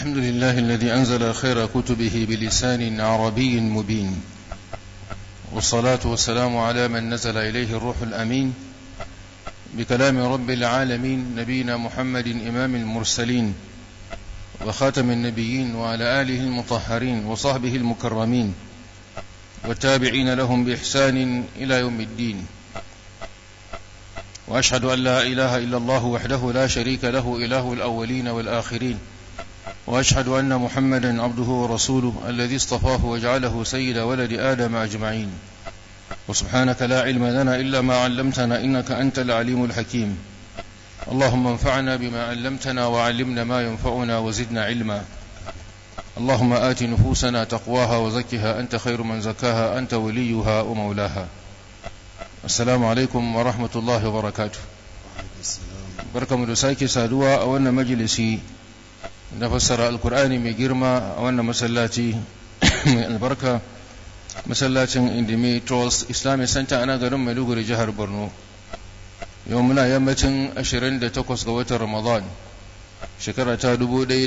الحمد لله الذي أنزل خير كتبه بلسان عربي مبين والصلاة والسلام على من نزل إليه الروح الأمين بكلام رب العالمين نبينا محمد إمام المرسلين وخاتم النبيين وعلى آله المطهرين وصحبه المكرمين والتابعين لهم بإحسان إلى يوم الدين وأشهد أن لا إله إلا الله وحده لا شريك له إله الأولين والآخرين وأشهد أن محمدا عبده ورسوله الذي اصطفاه وجعله سيد ولد آدم أجمعين وسبحانك لا علم لنا إلا ما علمتنا إنك أنت العليم الحكيم اللهم انفعنا بما علمتنا وعلمنا ما ينفعنا وزدنا علما اللهم آت نفوسنا تقواها وزكها أنت خير من زكاها أنت وليها ومولاها السلام عليكم ورحمة الله وبركاته بركة مدساكي سادوا أولنا مجلسي نفسر القرآن من جرما أولنا مسلاتي من البركة masallacin indimi trust islamic center ana garin maiduguri jihar borno yau muna yammacin 28 ga watan ramadan shekara ta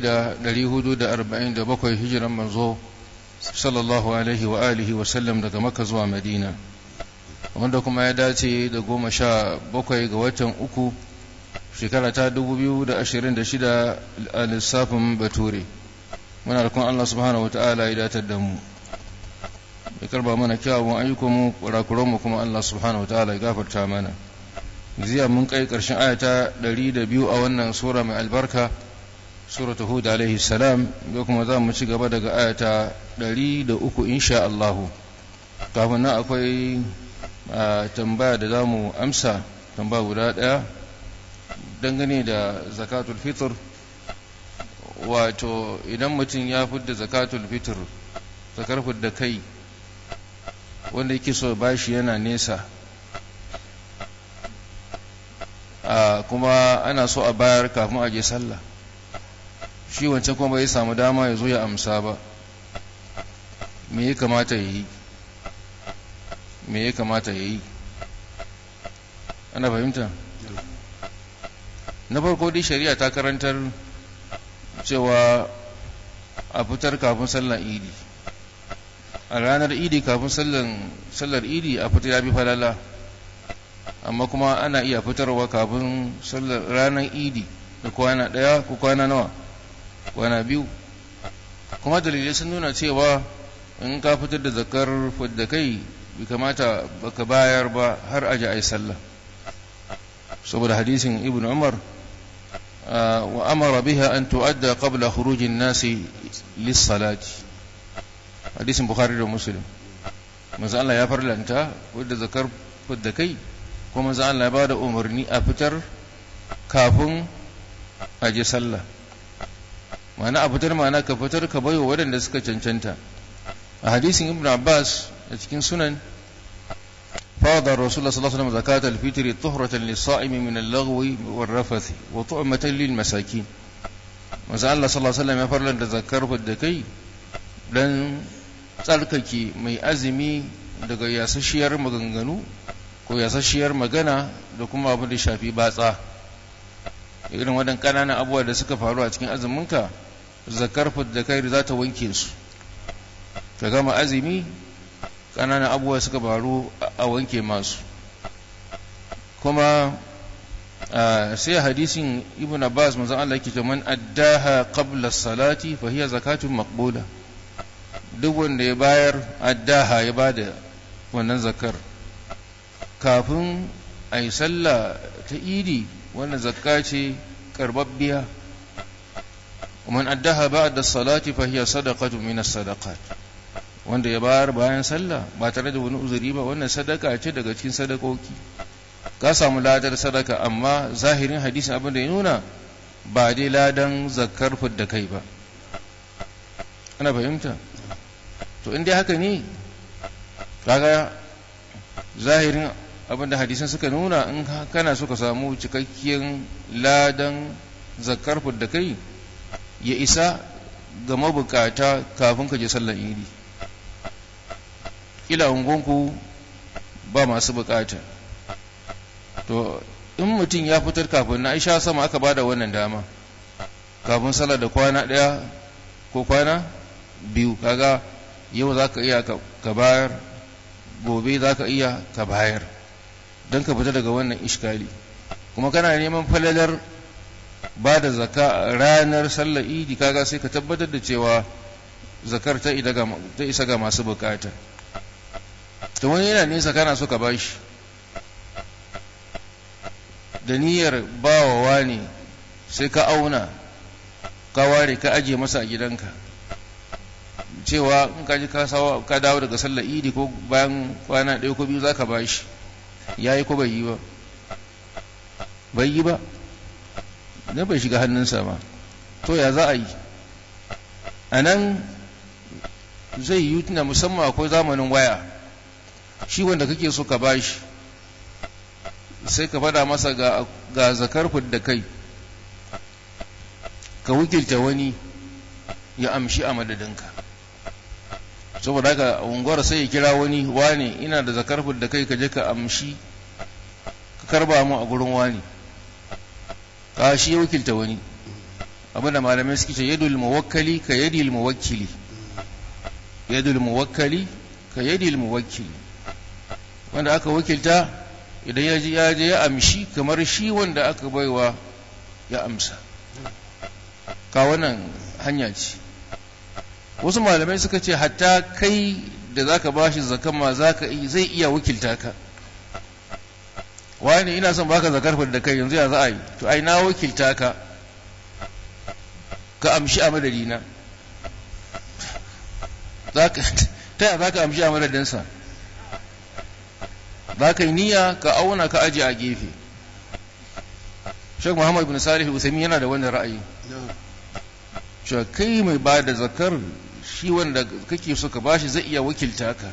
1447 hijiran manzo sallallahu alaihi wa alihi wa sallam daga makka zuwa madina wanda kuma ya dace da goma sha bakwai ga watan uku shekara ta 2026 a lissafin bature muna da kuma allah subhanahu wa ta'ala ya datar da mu ya karba mana kyawun ayyukanmu kurakuranmu kuma Allah subhanahu wataala ya gafarta mana ziya mun kai karshen ayata 102 a wannan sura mai albarka suratu hud alaihi salam da kuma za mu ci gaba daga ayata 103 insha Allah kafin nan akwai tambaya da za mu amsa tambaya guda daya dangane da zakatul fitr wato idan mutum ya fidda zakatul fitr zakar da kai wanda yake so bashi yana nesa a kuma ana so a bayar kafin a je sallah shi wancan kuma bai samu dama ya zo ya amsa ba me ya kamata ya yi me ya kamata ya yi ana fahimta na farko dai shari'a ta karantar cewa a fitar kafin sallar idi a ranar idi kafin sallar idi a fita ya bi falala amma kuma ana iya fitarwa kafin sallar ranar idi da kwana ɗaya ko kwana nawa kwana biyu kuma dalilai sun nuna cewa in ka fitar da zakar da kai bai kamata baka bayar ba har aji a yi sallah saboda hadisin ibn umar wa amara biha an tu'adda qabla khurujin nasi lis-salati hadisin bukhari da muslim manzo Allah ya farlanta wadda zakar da kai kuma manzo Allah ya bada umarni a fitar kafin a je sallah ma'ana a fitar ma'ana ka fitar ka bayo waɗanda suka cancanta a hadisin ibn abbas a cikin sunan فرض الرسول صلى الله عليه وسلم زكاة الفطر طهرة للصائم من اللغو والرفث وطعمة للمساكين manzo Allah sallallahu alaihi wasallam ya farlanta zakar da kai dan tsarkake mai azumi daga yasasshiyar maganganu ko yasasshiyar magana da kuma abin da shafi batsa irin wadan ƙananan abubuwa da suka faru a cikin azuminka zakar da kai za ta wanke su ka gama azumi ƙananan abubuwa suka faru a wanke masu kuma sai hadisin ibn abbas manzon Allah yake cewa man addaha qabla salati fa hiya zakatun maqbula duk wanda ya bayar addaha ya bada wannan zakar kafin a yi sallah ta idi wannan zakka ce karbabbiya man addaha ba'da salati fa hiya sadaqatu min as-sadaqat wanda ya bayar bayan sallah ba tare da wani uzuri ba wannan sadaka ce daga cikin sadakoki ka samu ladar sadaka amma zahirin hadisin abin da ya nuna ba dai ladan zakar da kai ba ana fahimta to in dai haka ne kaga zahirin abinda hadisan suka nuna in kana so ka samu cikakkiyar ladan zakar da kai ya isa ga mabukata kafin ka je sallar idi kila ungonku ba masu bukata to in mutum ya fitar kafin na aisha sama aka bada wannan dama kafin sallar da kwana daya ko kwana biyu kaga yau za ka iya ka bayar gobe za ka iya ka bayar don ka fita daga wannan ishkali kuma kana neman falalar ba da zaka ranar sallar idi kaga sai ka tabbatar da cewa zakar ta isa ga masu bukata ta wani yana nesa kana so ka bashi da niyyar bawawa ne sai ka auna ka ware ka aje masa a gidanka cewa in ka ji ka dawo daga sallar idi ko bayan kwana ɗaya ko biyu za ka bashi ya yi ko bai yi ba bai yi ba na bai shiga hannunsa ba to ya za a yi a nan zai yi tuna musamman akwai zamanin waya shi wanda kake so ka bashi sai ka fada masa ga zakar da kai ka wukilta wani ya amshi a madadinka saboda haka unguwar sai ya kira wani wane ina da zakar da kai ka je ka amshi ka karba mu a gurin wani ka shi ya wukilta wani abinda malamai suke ce yadul muwakkali ka yadil muwakkili yadul muwakkali ka yadil muwakkili wanda aka wakilta idan ya ji ya je ya amshi kamar shi wanda aka baiwa ya amsa ka wannan hanya ce wasu malamai suka ce hatta kai da zaka bashi zakan ma zaka zai iya wakilta ka wani ina son baka zakar da kai yanzu ya za a yi to ai na wakilta ka ka amshi a madadina ta yaya za ka amshi a madadinsa za ka yi niyya ka auna ka aji a gefe shek muhammad bin salih usami yana da wannan ra'ayi cewa kai mai ba da zakar shi wanda kake so ka bashi zai iya wakilta ka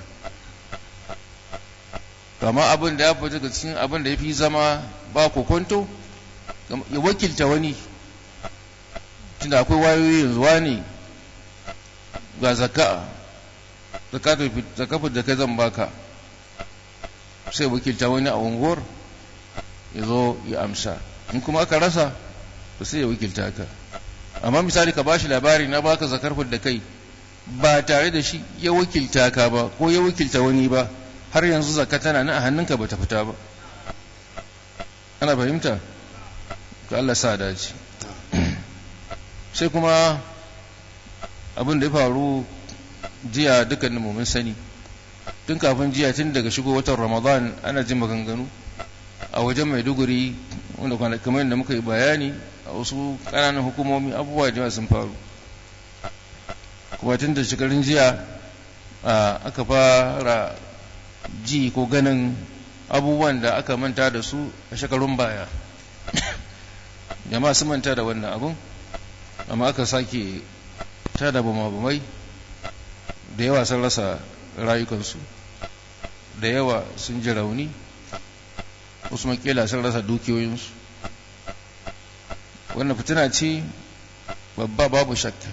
kama abin da ya fi daga cikin abin da ya fi zama ba kokonto ya wakilta wani tunda akwai wayoyi yanzu wani ga zaka zakafin da kai zan baka sai wakilta wani a unguwar ya zo ya amsa in kuma aka rasa ba sai ya wakilta ka amma misali ka bashi labari na baka zakar da kai ba tare da shi ya wakilta ka ba ko ya wakilta wani ba har yanzu zakka tana nan a hannunka ba ta fita ba ana fahimta ka Allah sa dace sai kuma abin da ya faru jiya dukkanin mu mun sani tun kafin jiya tun daga shigo watan ramadan ana jin maganganu a wajen maiduguri wanda kamar yadda muka yi bayani a wasu ƙananan hukumomi abubuwa da sun faru kuma tun da shekarun jiya aka fara ji ko ganin abubuwan da aka manta da su a shekarun baya jama'a sun manta da wannan abun amma aka sake tada bama-bamai da yawa sun rasa rayukansu da yawa sun ji rauni wasu makila sun rasa dukiyoyinsu wannan fitina ce babba babu shakka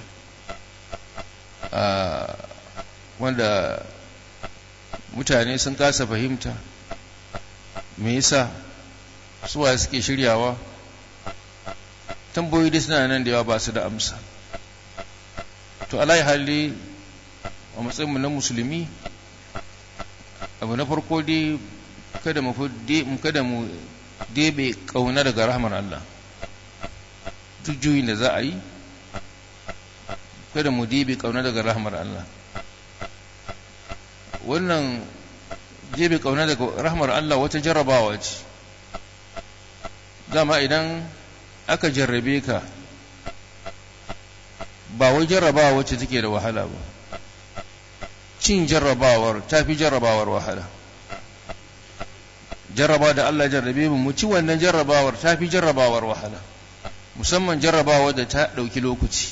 wanda mutane sun kasa fahimta me yasa suwa suke shiryawa tambayoyi da suna nan da yawa ba su da amsa to alayi hali a matsayinmu na musulmi abu na farko dai kada mu kada mu debe kauna daga rahmar Allah duk juyin da za a yi kada mu debe kauna daga rahmar Allah wannan debe kauna daga rahmar Allah wata jarrabawa ce dama idan aka jarrabe ka ba wai jarrabawa wacce take da wahala ba cin jarrabawar ta fi jarrabawar wahala jarraba da Allah jarrabe mu mu ci wannan jarrabawar ta fi jarrabawar wahala musamman jarrabawa da ta ɗauki lokaci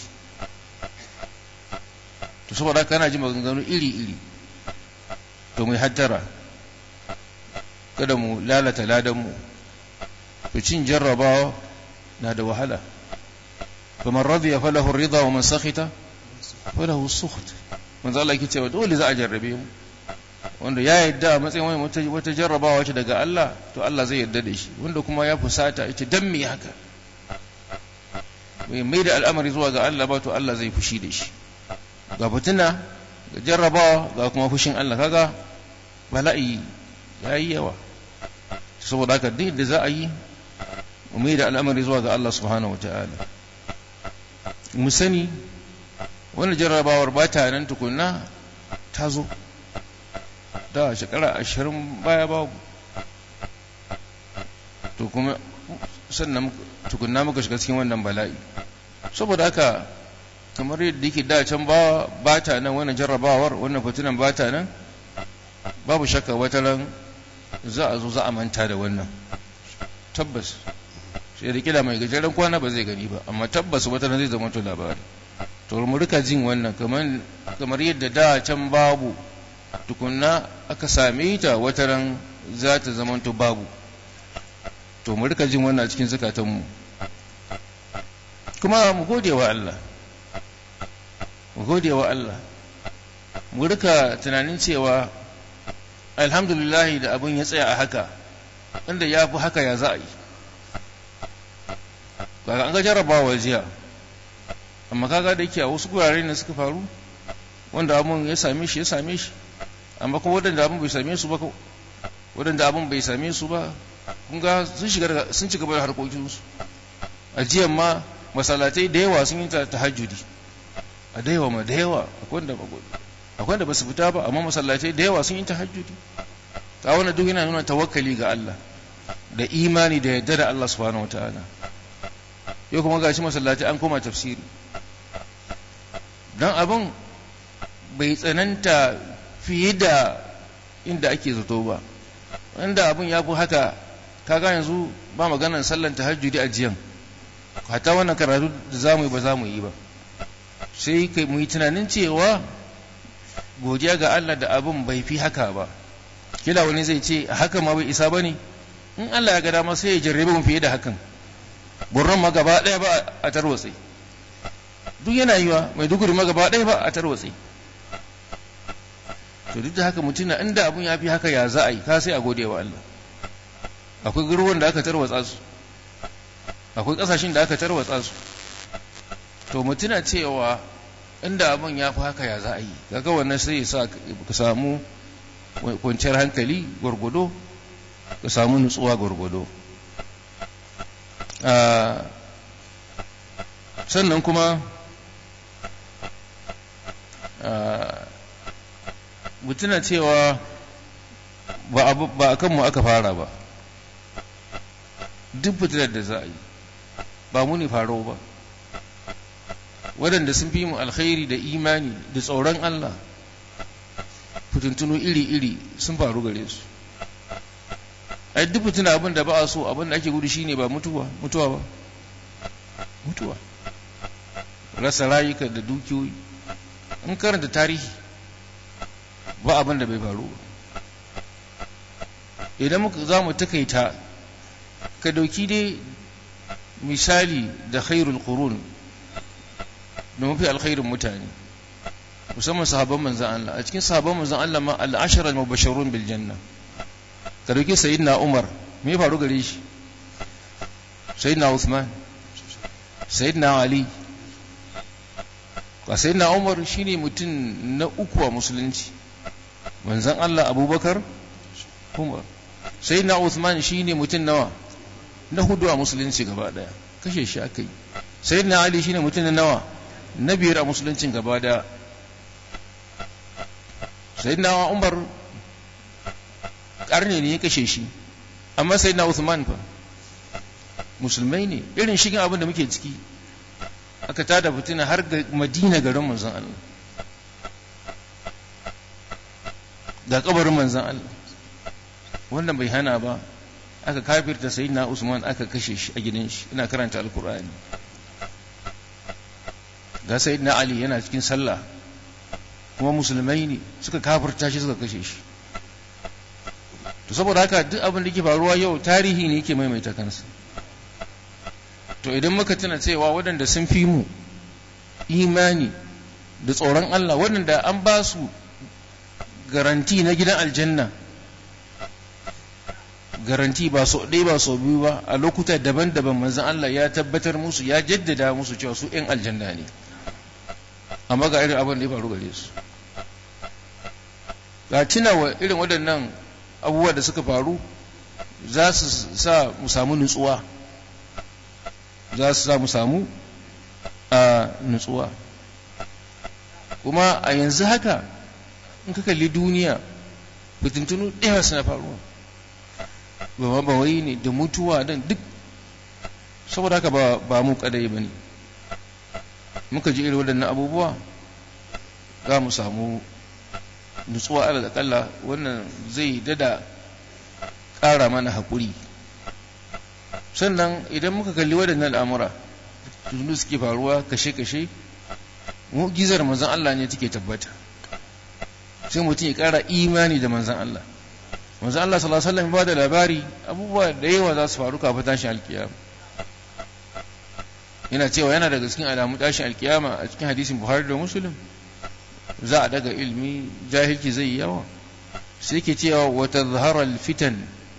to saboda kana ji maganganu iri-iri to mu hattara kada mu lalata ladanmu to cin jarrabawa na da wahala faman radiya falahu rida wa man sakhita falahu sukht manzo Allah yake cewa dole za a jarrabe mu wanda ya yadda a matsayin wani wata jarrabawa ce daga Allah to Allah zai yarda da shi wanda kuma ya fusata ita dan me haka mai mai da al'amari zuwa ga Allah ba to Allah zai fushi da shi ga fitina ga jarrabawa ga kuma fushin Allah kaga bala'i ya yi yawa saboda haka duk da za a yi mu da al'amari zuwa ga Allah subhanahu wata'ala mu sani wani jarrabawar ba ta nan tukunna ta zo da shekara ashirin baya babu to kuma sannan tukunna muka shiga cikin wannan bala'i saboda haka kamar yadda yake da can ba ba ta nan wannan jarrabawar wannan fitinan ba ta nan babu shakka wata ran za a zo za a manta da wannan tabbas sai da kila mai gajeren kwana ba zai gani ba amma tabbas wata ran zai zama to labari to mu rika jin wannan kamar kamar yadda da can babu tukunna aka same ta wata ran za ta zama to babu to mu rika jin wannan cikin zukatanmu kuma mu gode wa Allah mu gode wa Allah mu rika tunanin cewa alhamdulillahi da abin ya tsaya a haka inda ya fi haka ya za a yi kaga an ga jarrabawa jiya amma kaga da yake a wasu gurare ne suka faru wanda abin ya same shi ya same shi amma kuma wadanda abin bai same su ba wadanda abin bai same su ba kun ga sun shiga sun ci gaba da harkokinsu a jiya ma masalatai da yawa sun yi ta tahajjudi a da yawa ma da yawa akwai da ba su fita ba amma masallatai da yawa sun yi tahajjudi ta wani duk yana nuna tawakkali ga Allah da imani da yadda da Allah subhanahu wataala yau kuma gashi masallatai an koma tafsiri don abin bai tsananta fiye da inda ake zato ba wanda abin ya fi haka kaga yanzu ba maganar sallan tahajjudi a jiyan hata wannan karatu da za mu yi ba za mu yi ba sai kai mu yi tunanin cewa godiya ga Allah da abin bai fi haka ba kila wani zai ce a haka ma bai isa ba ne in Allah ya ga dama sai ya jarrabe mu fiye da hakan burran ma gaba ɗaya ba a tarwatse duk yana yiwa mai duguri ma gaba ɗaya ba a tarwatse to duk da haka mutum na inda abin ya fi haka ya za a yi ka sai a gode wa Allah akwai garuruwan da aka tarwatsa su akwai ƙasashen da aka tarwatsa su to mutuna cewa inda abin ya fi haka ya za a yi kaga wannan sai ya sa ka samu kwanciyar hankali gwargwado ka samu nutsuwa gwargwado sannan kuma mutuna cewa ba a kanmu aka fara ba duk fitilar da za a yi ba mu ne faro ba waɗanda sun fi mu alkhairi da imani da tsoron Allah fitintunu iri-iri sun faru gare su ai duk fitina abin da ba a so abin da ake gudu shine ba mutuwa mutuwa ba mutuwa rasa rayuka da dukiyoyi in karanta tarihi ba abin da bai faru ba idan muka za mu takaita ka dauki dai misali da khairul qurun da mafi alkhairin mutane musamman sahabban manzan Allah a cikin sahabban manzan Allah ma al-ashara al-mubashshirun bil janna ka dauki sayyidina Umar me ya faru gare shi sayyidina Uthman sayyidina Ali ka sayyidina Umar shine mutum na uku a musulunci manzan Allah Abubakar Umar sayyidina Uthman shine mutum nawa na hudu a musulunci gaba daya kashe shi aka yi sayyidina Ali shine mutum na nawa na biyar a musuluncin gaba daya sayyidina Umar karne ne ya kashe shi amma sayyidina Uthman fa musulmai ne irin shigin abin da muke ciki aka tada fitina har ga Madina garin manzon Allah ga kabarin manzon Allah wannan bai hana ba aka kafirta sayyidina Usman aka kashe shi a gidan shi ina karanta alkur'ani ga sayyidina Ali yana cikin sallah kuma musulmai ne suka kafirta shi suka kashe shi to saboda haka duk abin da ke faruwa yau tarihi ne yake maimaita kansa to idan muka tuna cewa waɗanda sun fi mu imani da tsoron Allah waɗanda an ba su garanti na gidan aljanna garanti ba so ɗaya ba so biyu ba a lokuta daban-daban manzan Allah ya tabbatar musu ya jaddada musu cewa su ‘yan aljanna ne amma ga irin abin da ya faru gare su ga tunawa irin waɗannan abubuwa da suka faru za su sa mu samu nutsuwa za su sa mu samu a nutsuwa kuma a yanzu haka in ka kalli duniya fitintunu ɗaya suna faruwa ba ba wai ne da mutuwa don duk saboda haka ba mu kadai ba ne muka ji irin waɗannan abubuwa za mu samu nutsuwa ala kalla wannan zai dada ƙara mana haƙuri sannan idan muka kalli waɗannan al'amura tunu suke faruwa kashe-kashe mu'gizar manzan Allah ne take tabbata sai mutum ya ƙara imani da manzan Allah manzan Allah sallallahu alaihi wasallam ba da labari abubuwa da yawa za su faru kafin tashin alkiyama yana cewa yana daga cikin alamun tashin alkiyama a cikin hadisin Buhari da Muslim za a daga ilmi jahilci zai yi yawa sai ke cewa wata zaharar fitan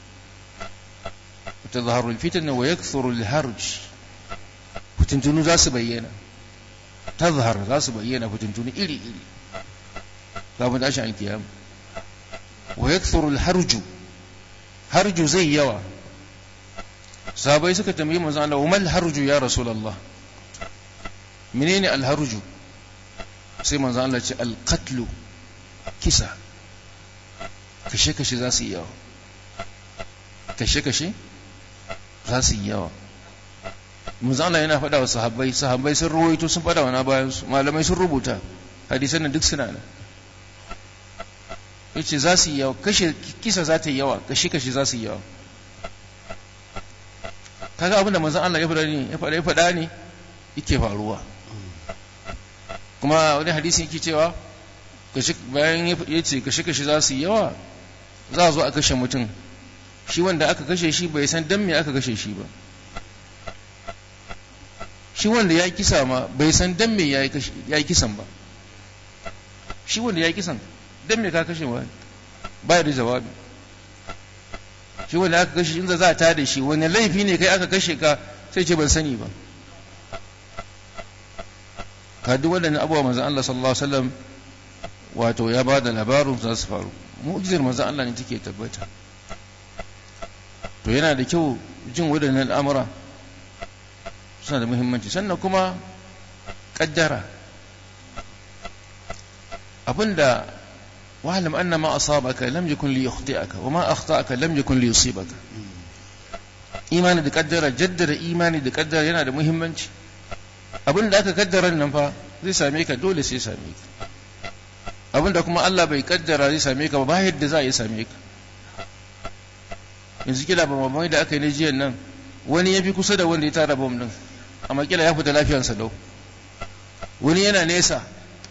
wata zaharar fitan wa ya harj fitintunu za su bayyana ta zahar za su bayyana fitintunu iri-iri kafin tashin alkiyama wa ya harju harju zai yawa sahabai suka tambayi manzon Allah wa mal harju ya rasulullah menene al harju sai manzon Allah ce al qatlu kisa kashe kashe za su yi yawa kashe kashe za su yi yawa manzon Allah yana faɗa wa sahabbai sahabbai sun ruwaito sun faɗa wa na bayan su malamai sun rubuta hadisan nan duk suna nan yace za su yi yawa kashe kisa za ta yi yawa kashe kashe za su yi yawa kaga abinda manzon Allah ya faɗa ne ya faɗa ya faɗa ne yake faruwa kuma wani hadisi yake cewa bayan ya ce kashe kashe za su yi yawa za a zo a kashe mutum shi wanda aka kashe shi bai san dan me aka kashe shi ba shi wanda ya kisa ma bai san dan me ya yi kisan ba shi wanda ya yi kisan dan me ka kashe ba ba da jawabi shi wanda aka kashe in za a tada shi wani laifi ne kai aka kashe ka sai ce ban sani ba ka duk waɗannan abubuwa manzan Allah sallallahu alaihi wasallam wato ya ba da labarin za su faru mu'jizar manzan Allah ne take tabbata to yana da kyau jin waɗannan al'amura suna da muhimmanci sannan kuma ƙaddara abinda واعلم أن ما أصابك لم يكن ليخطئك وما أخطأك لم يكن ليصيبك imani da kaddara jaddada imani da kaddara yana da muhimmanci abin da aka kaddara nan fa zai same ka dole sai same ka abin da kuma Allah bai kaddara zai same ka ba yadda za a yi same ka yanzu kila ba mamai da aka yi na jiyan nan wani ya fi kusa da wanda ya tara bom din amma kila ya fita lafiyarsa lau wani yana nesa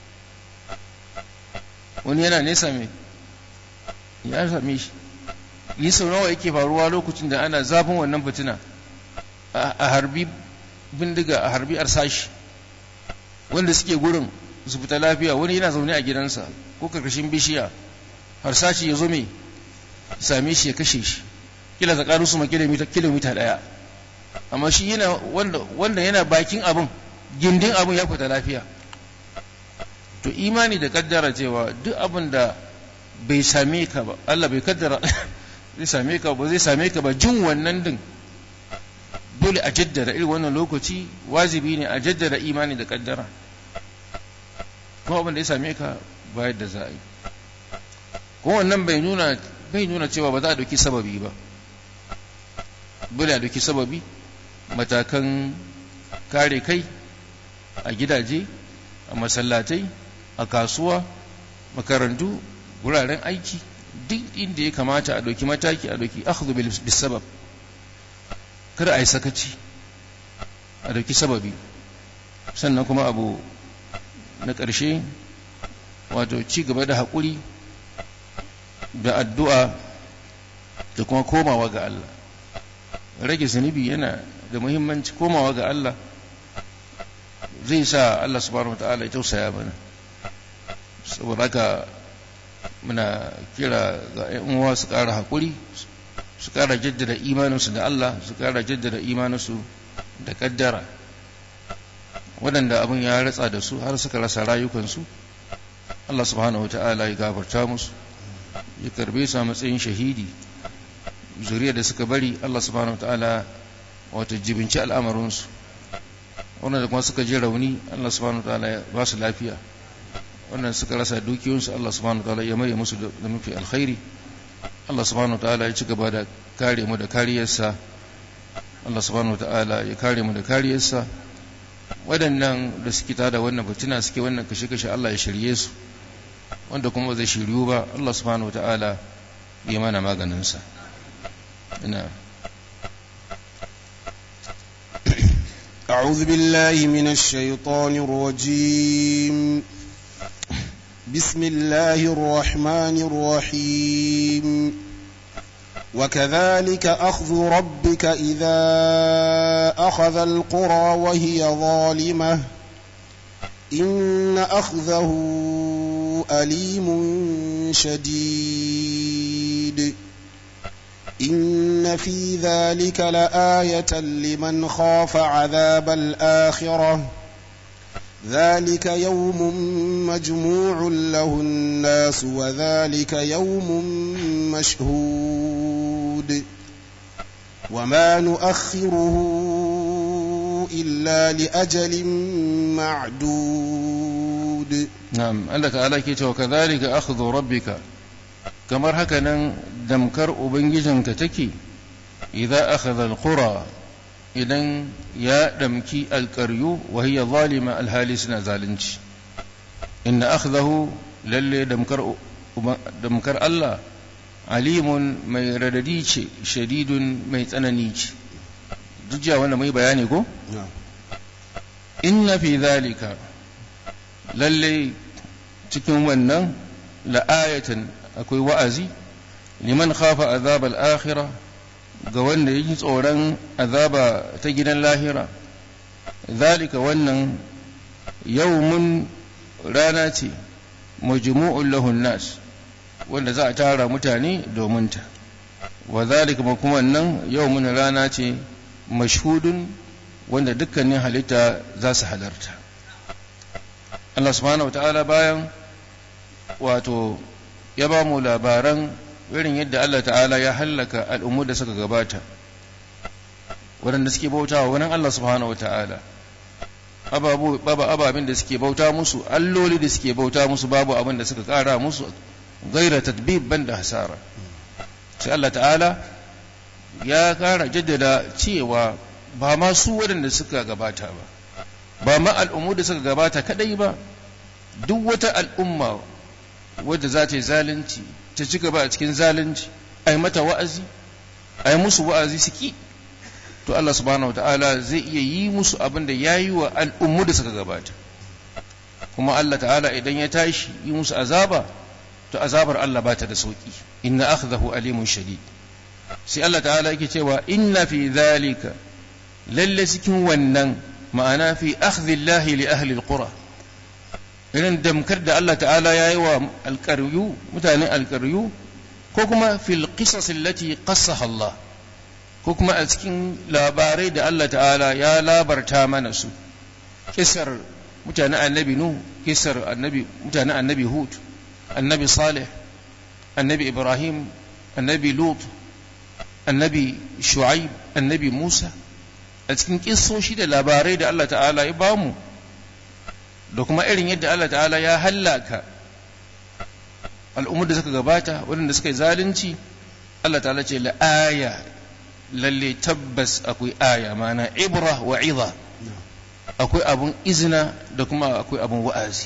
wani yana nesa mai ya same shi yi sau nawa yake faruwa lokacin da ana zafin wannan fitina a harbi bindiga a harbi arsashi wanda suke gurin su fita lafiya wani yana zaune a gidansa ko karkashin bishiya harsashi ya zo mai same shi ya kashe shi kila tsakanin su ma kilomita daya amma shi yana wanda yana bakin abin gindin abin ya fita lafiya to imani da kaddara cewa duk abin da bai same ka ba Allah bai kaddara zai same ka ba zai same ka ba jin wannan din dole a jaddada irin wannan lokaci wajibi ne a jaddada imani da kaddara kuma abin da ya same ka ba yadda za a yi kuma wannan bai nuna bai nuna cewa ba za a dauki sababi ba dole a dauki sababi matakan kare kai a gidaje a masallatai a kasuwa makarantu wuraren aiki duk inda ya kamata a ɗauki mataki a ɗauki akhdhu bil sabab kada a yi sakaci a ɗauki sababi sannan kuma abu na ƙarshe wato ci gaba da haƙuri da addu'a da kuma komawa ga Allah rage zunubi yana da muhimmanci komawa ga Allah zai sa Allah subhanahu wata'ala ya tausaya mana saboda haka muna kira ga ‘yan uwa su ƙara haƙuri su ƙara jaddada imaninsu da Allah su ƙara jaddada imaninsu da ƙaddara waɗanda abin ya ratsa da su har suka rasa rayukansu Allah subhanahu wata'ala ya gafarta musu ya karbe su a matsayin shahidi zuriya da suka bari Allah subhanahu wata'ala wato jibinci al'amarinsu wanda kuma suka je rauni Allah subhanahu wata'ala ya ba su lafiya wannan suka rasa dukiyoyinsu Allah subhanahu wataala ya maye musu da mafi alkhairi Allah subhanahu wataala ya ci gaba da kare mu da kariyarsa Allah subhanahu wataala ya kare mu da kariyarsa waɗannan da suke tada wannan fitina suke wannan kashe-kashe Allah ya shirye su wanda kuma zai shiryu ba Allah subhanahu wataala ya mana maganinsa ina أعوذ بالله من الشيطان الرجيم بسم الله الرحمن الرحيم وكذلك أخذ ربك إذا أخذ القرى وهي ظالمة إن أخذه أليم شديد إن في ذلك لآية لمن خاف عذاب الآخرة ذلك يوم مجموع له الناس وذلك يوم مشهود وما نؤخره إلا لأجل معدود نعم عندك على كيت وكذلك أخذ ربك kamar haka nan damkar ubangijinka take idza akhadha alqura idan ya damki alqaryu wa hiya zalima alhali suna zalunci inna akhdahu lalle damkar damkar Allah alimun mai radadi ce shadidun mai tsanani ce duk wanda mai bayani ko inna fi zalika lalle cikin wannan la'ayatan akwai wa'azi liman khafa azab al-akhirah ga wanda yake tsoron azaba ta gidan lahira zalika wannan yawmun rana ce majmu'un lahun nas wanda za a tara mutane domin ta wa zalika kuma wannan yawmun rana ce mashhudun wanda dukkanin halitta za su halarta Allah subhanahu wa ta'ala bayan wato ya ba mu labaran irin yadda Allah ta'ala ya hallaka al'ummu da suka gabata waɗanda suke bauta wa wani Allah subhanahu wa ta'ala babu ababin da suke bauta musu alloli da suke bauta musu babu abin da suka ƙara musu gaira tadbib ban da hasara sai Allah ta'ala ya ƙara jaddada cewa ba ma su waɗanda suka gabata ba ba ma al'ummu da suka gabata kadai ba duk wata al'umma wadda za ta yi zalunci ta ci gaba a cikin zalunci a yi mata wa'azi a yi musu wa'azi su ki to Allah subhanahu wa ta'ala zai iya yi musu abin da ya yi wa al'ummu da suka gabata kuma Allah ta'ala idan ya tashi yi musu azaba to azabar Allah ba ta da sauki inna akhdahu alimun shadid sai Allah ta'ala yake cewa inna fi dhalika lalle cikin wannan ma'ana fi akhdhillahi li ahli alqura irin damkar da Allah ta'ala ya yi wa alƙaryu mutanen alƙaryu ko kuma fil qisas allati qassaha Allah ko kuma a cikin labarai da Allah ta'ala ya labarta mana su kisar mutanen annabi nu kisar annabi mutanen annabi hud annabi salih annabi ibrahim annabi lut annabi shu'aib annabi musa a cikin kissoshi da labarai da Allah ta'ala ya bamu da kuma irin yadda Allah ta'ala ya hallaka al'ummar da suka gabata waɗanda suka yi zalunci Allah ta'ala ce la'aya lalle tabbas akwai aya mana ibra wa iza akwai abun izina da kuma akwai abun wa'azi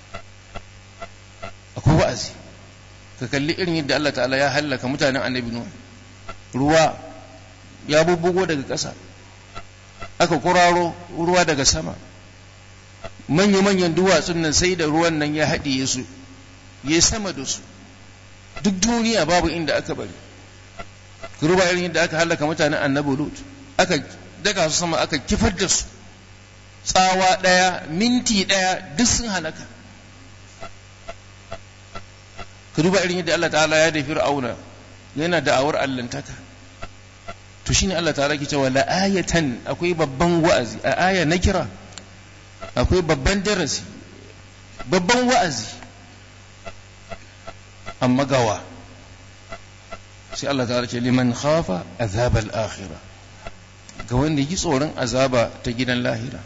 akwai wa'azi ka kalli irin yadda Allah ta'ala ya hallaka mutanen annabi nuwa ruwa ya bubbugo daga ƙasa aka kuraro ruwa daga sama manya-manyan duwatsun nan sai da ruwan nan ya haɗiye su ya sama da su duk duniya babu inda aka bari ruba irin yadda aka halaka mutanen annabi lut aka daga su sama aka kifar da su tsawa ɗaya minti ɗaya duk sun halaka ka duba irin yadda Allah ta'ala ya da fir'auna yana da'awar allantaka to shine Allah ta'ala ke cewa la ayatan akwai babban wa'azi a aya na kira akwai babban darasi babban wa'azi amma gawa sai Allah ta ce liman khafa azabal akhirah ga wanda yi tsoron azaba ta gidan lahira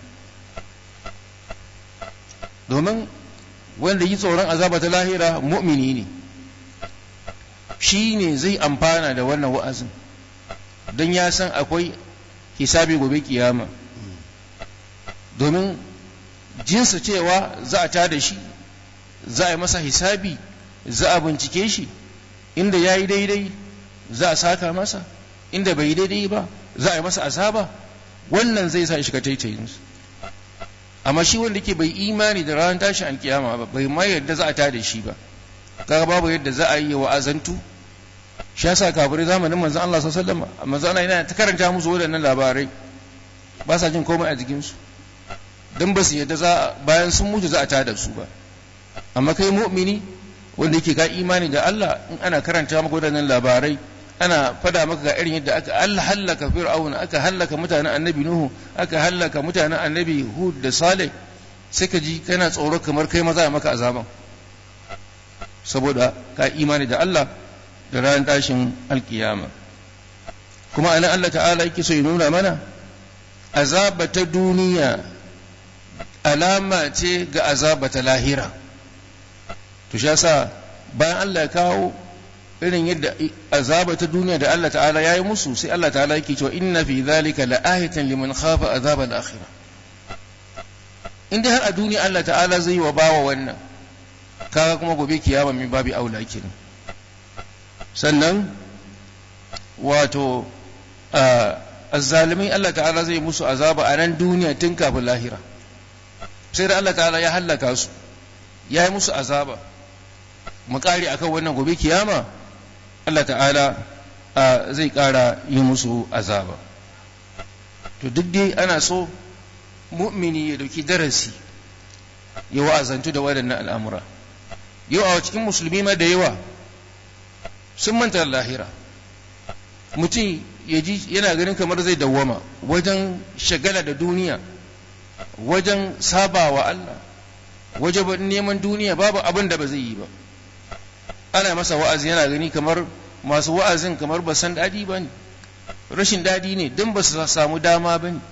domin wanda yi tsoron azaba ta lahira mu'mini ne shi ne zai amfana da wannan wa'azin don ya san akwai hisabi gobe kiyama domin jinsa cewa za a tada shi za a yi masa hisabi za a bincike shi inda ya yi daidai za a saka masa inda bai yi daidai ba za a yi masa azaba wannan zai sa shiga taitayinsu amma shi wanda ke bai imani da ranar tashin alkiyama ba bai ma yadda za a tada shi ba kaga babu yadda za a yi wa azantu shi yasa kafirai zamanin manzon Allah sallallahu alaihi wasallam manzon Allah yana ta karanta musu waɗannan labarai ba sa jin komai a jikin su dan ba su yadda za bayan sun mutu za a tada su ba amma kai mu'mini wanda yake ga imani da Allah in ana karanta maka waɗannan labarai ana fada maka ga irin yadda aka Allah hallaka fir'auna aka hallaka mutanen annabi nuhu aka hallaka mutanen annabi hud da saleh sai ka ji kana tsoro kamar kai maza ya maka azaban saboda ka imani da Allah da ranar tashin alkiyama kuma anan Allah ta'ala yake so ya nuna mana azaba ta duniya alama ce ga azaba ta lahira to shi yasa bayan Allah ya kawo irin yadda azaba ta duniya da Allah ta'ala ya yi musu sai Allah ta'ala yake cewa inna fi dhalika la'ayatan liman khafa azab al-akhirah in dai har a duniya Allah ta'ala zai yi wa bawa wannan kaga kuma gobe kiyama min babi aula kenan sannan wato azzalimai Allah ta'ala zai musu azaba a nan duniya tun kafin lahira sai da Allah ta'ala ya hallaka su ya yi musu azaba mu kare akan wannan gobe kiyama Allah ta'ala zai ƙara yi musu azaba to duk dai ana so mu'mini ya dauki darasi ya wa'azantu da waɗannan al'amura yau a cikin musulmi ma da yawa sun manta lahira mutum ya ji yana ganin kamar zai dawwama wajen shagala da duniya wajen saba wa Allah wajen neman duniya babu abin da ba zai yi ba ana masa wa'azi yana gani kamar masu wa'azin kamar ba san daɗi ba ne rashin daɗi ne don ba su samu dama ba ne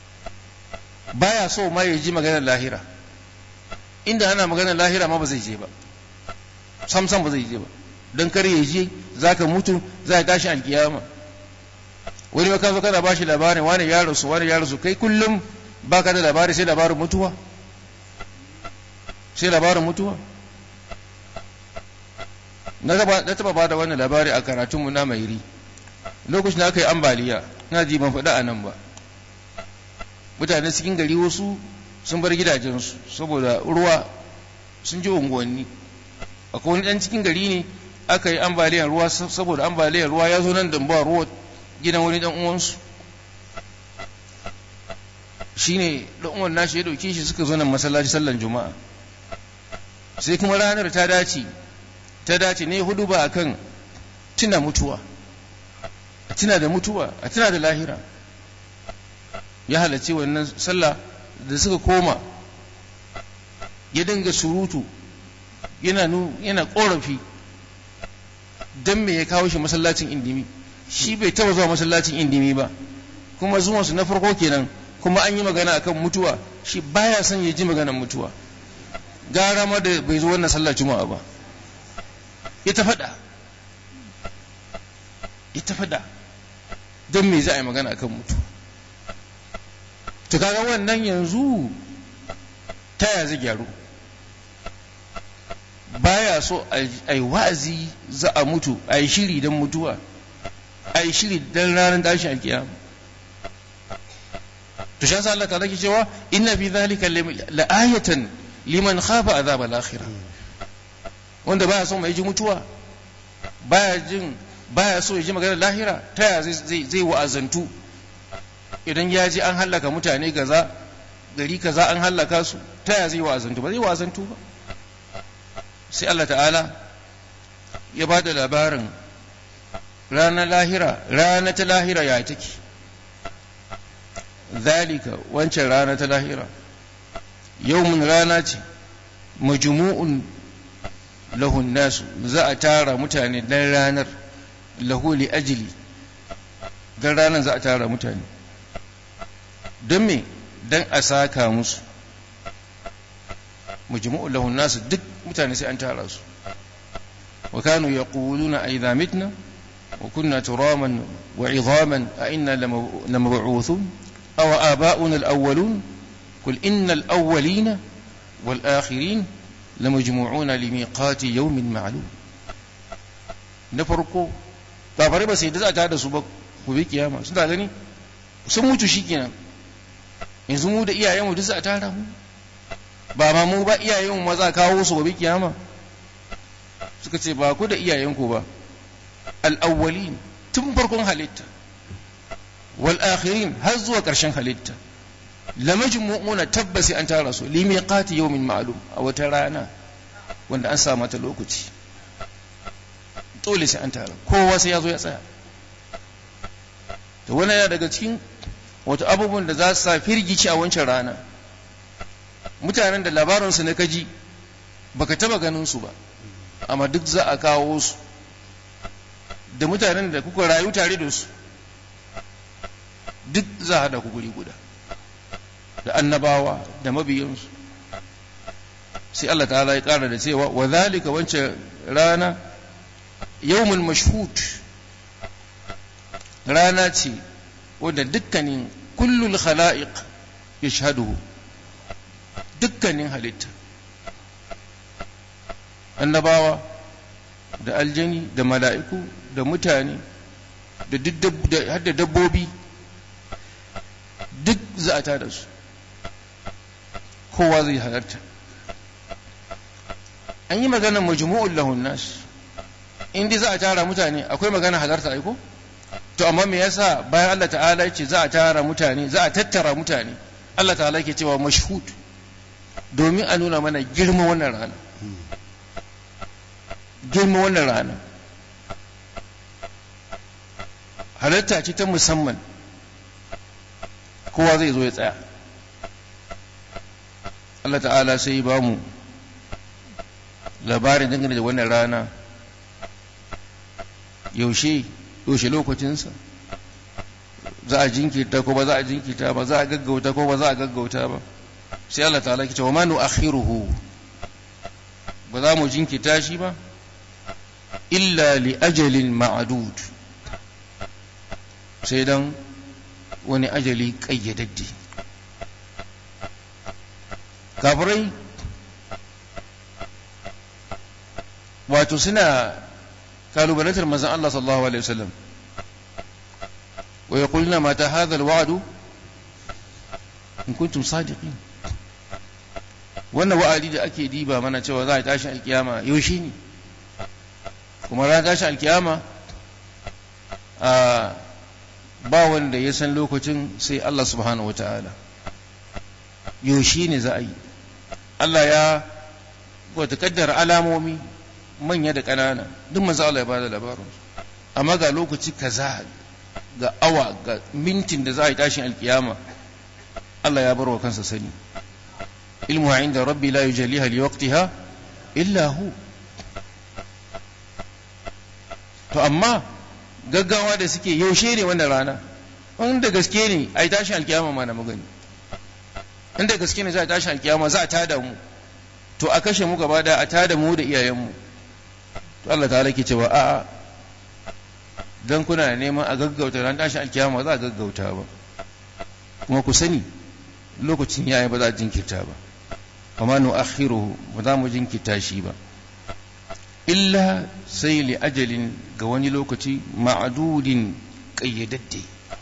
baya so ma ya ji maganar lahira inda ana maganar lahira ma ba zai je ba sam sam ba zai je ba don kar ya je za ka mutu za ka tashi alkiyama wani ma zo kana bashi labarin wani ya rasu wani ya rasu kai kullum ba ka da labari sai labarin mutuwa sai labarin mutuwa na taba ba da wannan labari a karatunmu na mairi lokacin da aka yi ambaliya na ji ban faɗa a nan ba mutane cikin gari wasu sun bar gidajensu saboda ruwa sun ji unguwanni akwai wani ɗan cikin gari ne aka yi ambaliyar ruwa saboda ambaliyar ruwa ya zo nan da ba ruwa gidan wani ɗan uwansu shine ɗan uwan nashi ya ɗauke shi suka zo nan masallaci sallan juma'a sai kuma ranar ta dace ta dace ne hudu ba akan tuna mutuwa a tuna da mutuwa a tuna da lahira ya halarci wannan sallah da suka koma ya dinga surutu yana yana korafi dan me ya kawo shi masallacin indimi shi bai taba zuwa masallacin indimi ba kuma zuwansu na farko kenan kuma an yi magana akan mutuwa shi baya son ya ji maganar mutuwa gara ma da bai zo wannan sallar juma'a ba ya ta faɗa ya ta faɗa don me za a yi magana akan mutu to kaga wannan yanzu ta ya zai gyaru baya so a yi wa'azi za a mutu a yi shiri don mutuwa a yi shiri don ranar tashin alkiyama to shan sa Allah ta ke cewa inna fi zalika la'ayatan liman khafa azab al-akhirah wanda baya so mai ji mutuwa baya jin baya so ya ji maganar lahira ta ya zai zai wa'azantu idan ya ji an hallaka mutane kaza gari kaza an hallaka su ta ya zai wa'azantu ba zai wa'azantu ba sai Allah ta'ala ya ba da labarin ranar lahira rana ta lahira ya take zalika wancan rana ta lahira yawmin rana ce majmu'un lahun nasu za a tara mutane dan ranar lahu li ajili dan ranar za a tara mutane don me dan a saka musu majmu'un lahun nasu duk mutane sai an tara su wa kanu yaquluna a idha mitna wa kunna turaman wa idhaman a inna lamab'uthun aw aba'una al-awwalun qul innal awwalina wal akhirin lamajmu'una limiqati yawmin ma'lum na farko kafare ba sai da za ta da su ba ku bi kiyama suna gani sun mutu shikenan yanzu mu da iyayenmu duk za a tara mu ba ma mu ba iyayenmu ma za a kawo su gobe kiyama suka ce ba ku da iyayenku ba al-awwalin tun farkon halitta wal akhirin har zuwa ƙarshen halitta lamajmu'una tabbasi an tara su li miqati yawmin ma'lum a wata rana wanda an sa mata lokaci dole sai an tara kowa sai ya zo ya tsaya to wannan yana daga cikin wato abubuwan da za su sa firgici a wancan rana mutanen da labarinsu na kaji baka taba ganin su ba amma duk za a kawo su da mutanen da kuka rayu tare da su duk za a haɗa ku guri guda da annabawa da mabiyansu sai Allah ta'ala ya ƙara da cewa wa zalika wancan rana yawmul mashhud rana ce wanda dukkanin kullul khala'iq yashhaduhu dukkanin halitta annabawa da aljani da mala'iku da mutane da hadda dabbobi duk za a tada su kowa zai halarta an yi maganar majmu'ul lahun nas inda za a tara mutane akwai magana halarta aiko to amma me yasa bayan Allah ta'ala ya ce za a tara mutane za a tattara mutane Allah ta'ala ke cewa mashhud domin a nuna mana girma wannan rana girma wannan rana halatta ce ta musamman kowa zai zo ya tsaya Allah ta'ala sai ba mu labarin dangane da wannan rana yaushe yaushe lokacinsa za a jinkirta ko ba za a jinkirta ba za a gaggauta ko ba za a gaggauta ba sai Allah ta'ala ke cewa ma nu'akhiruhu ba za mu jinkirta shi ba illa li ajalin ma'adud sai dan wani ajali kayyadadde kafirai wato suna kalubalantar manzon Allah sallallahu alaihi wasallam wa yaquluna mata hadha alwa'du in kuntum sadiqin wannan wa'adi da ake diba mana cewa za a tashi alkiyama yaushe ne kuma ran tashi alkiyama a ba wanda ya san lokacin sai Allah subhanahu wataala yaushe ne za a yi Allah ya wata kaddara alamomi manya da ƙanana duk manzo Allah ya bada labarin amma ga lokaci kaza ga awa ga mintin da za a yi tashin alkiyama Allah ya bar wa kansa sani ilmu inda rabbi la yujaliha li waqtiha illa hu to amma gaggawa da suke yaushe ne wannan rana wanda gaske ne a yi tashin alkiyama ma na magani inda gaske ne za a tashin alkiyama za a tada mu to a kashe mu gaba da a tada mu da iyayenmu to Allah ta ke cewa a'a dan kuna neman a gaggauta ran tashin alkiyama za a gaggauta ba kuma ku sani lokacin yayi ba za a jinkirta ba kuma nu akhiruhu ba za mu jinkirta shi ba illa sai li ajalin ga wani lokaci ma'adudin kayyadadde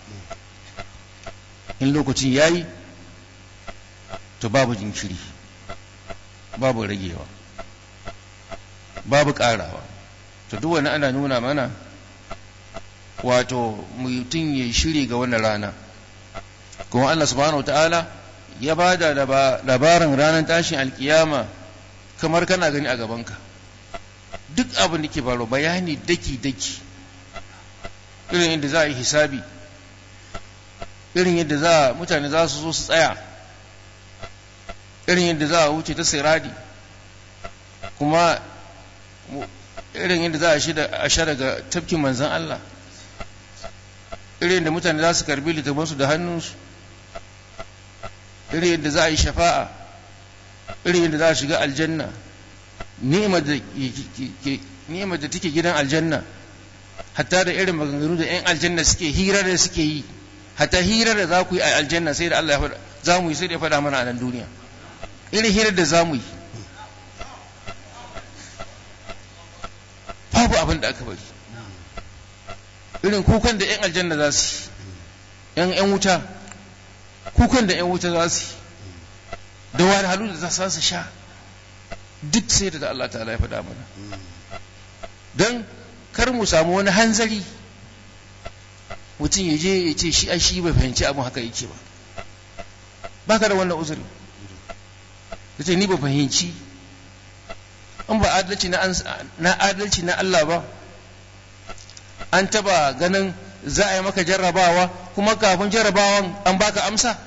in lokacin yayi to babu jinkiri babu ragewa babu ƙarawa to duk wani ana nuna mana wato mutum ya shiri ga wannan rana kuma Allah subhanahu ta'ala ya ba da labarin ranar tashin alkiyama kamar kana gani a gabanka duk abin da ke faru bayani daki-daki irin yadda za a yi hisabi irin yadda za mutane za su zo su tsaya irin yadda za a wuce ta siradi kuma irin yadda za a sha daga tafkin manzan Allah irin da mutane za su karbi littafansu da hannunsu irin yadda za a yi shafa'a irin yadda za a shiga aljanna ni'imar da take gidan aljanna hatta da irin maganganu da 'yan aljanna suke hira da suke yi hatta hira da za ku yi a aljanna sai da Allah ya faɗa za mu yi sai da ya faɗa mana a nan duniya irin hirar da za mu yi babu abin da aka bari irin kukan da 'yan aljanna za su yi 'yan wuta kukan da 'yan wuta za su yi da wahalhalu da za su sha duk sai da Allah ta'ala ya faɗa mana don kar mu samu wani hanzari mutum ya je ya ce shi a shi bai fahimci abin haka yake ba ba ka da wannan uzuri ya ce ni ba fahimci in ba adalci na adalci na Allah ba an taba ganin za a yi maka jarrabawa kuma kafin jarrabawan an baka amsa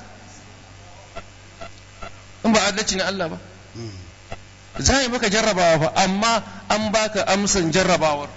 in ba adalci na Allah ba za a yi maka jarrabawa ba amma an baka amsan jarrabawar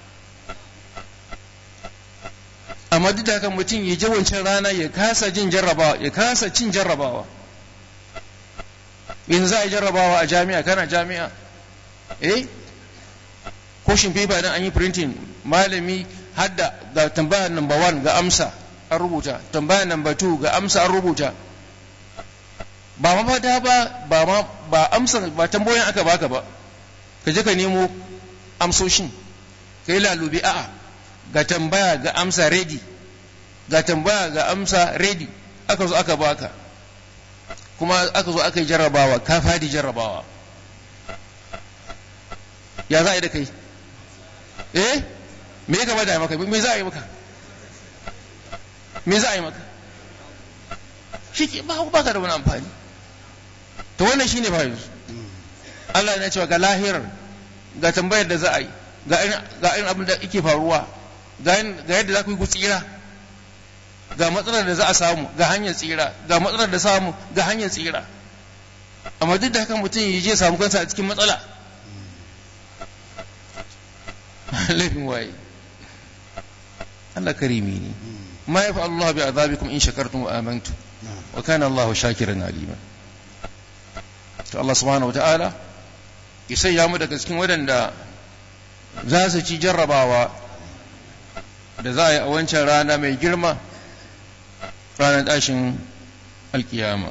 amma duk da haka mutum ya je wancan rana ya kasa jin jarrabawa ya kasa cin jarrabawa yanzu za a yi jarrabawa a jami'a kana jami'a eh ko shimfifa idan an yi printing malami hadda ga tambaya number one ga amsa an rubuta tambaya number two ga amsa an rubuta ba ma fata ba ba ma ba amsa ba tambayoyin aka baka ba ka je ka nemo amsoshin ka yi lalube a'a ga tambaya ga amsa ready ga tambaya ga amsa ready aka zo aka baka kuma aka zo aka yi jarrabawa ka fadi jarrabawa ya za a yi da kai eh me ya gaba da maka me za a yi maka me za a yi maka shi ke ba ka da wani amfani to wannan shine ba yanzu Allah yana cewa ga lahirar ga tambayar da za a yi ga irin abin da yake faruwa ga yadda za ku yi ku tsira ga matsalar da za a samu ga hanyar tsira ga matsalar da samu ga hanyar tsira amma duk da haka mutum ya je samu kansa a cikin matsala laifin waye Allah karimi ne ma ya Allah bi azabikum in shakartum wa amantum wa kana Allah shakiran alima to Allah subhanahu wa ta'ala ya sanya mu daga cikin waɗanda za su ci jarrabawa da za a yi a wancan rana mai girma ranar tashin alkiyama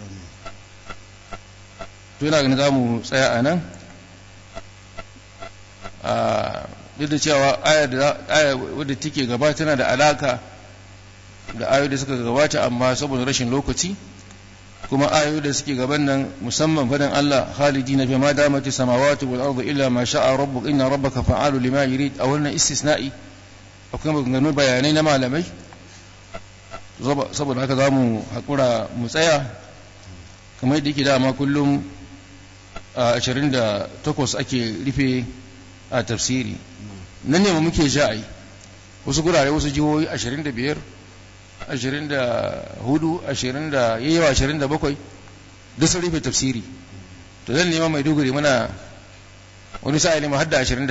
to yana ganin za mu tsaya a nan duk da cewa aya wadda take gaba tana da alaka da ayoyi da suka gabata amma saboda rashin lokaci kuma ayoyi da suke gaban nan musamman fadan Allah khalidi na ma damati samawati wal ardu illa ma sha'a rabbuk inna rabbaka fa'alu lima yurid a wannan istisna'i akwai maganganu bayanai na malamai saboda haka za mu haƙura mu tsaya kamar yadda yake dama kullum a 28 ake rufe a tafsiri nan ne muke ja'ai wasu gurare wasu jihohi 25 24 20 da yawa 27 duk sun rufe tafsiri to zan nema mai duguri muna wani sa'a ne har da 29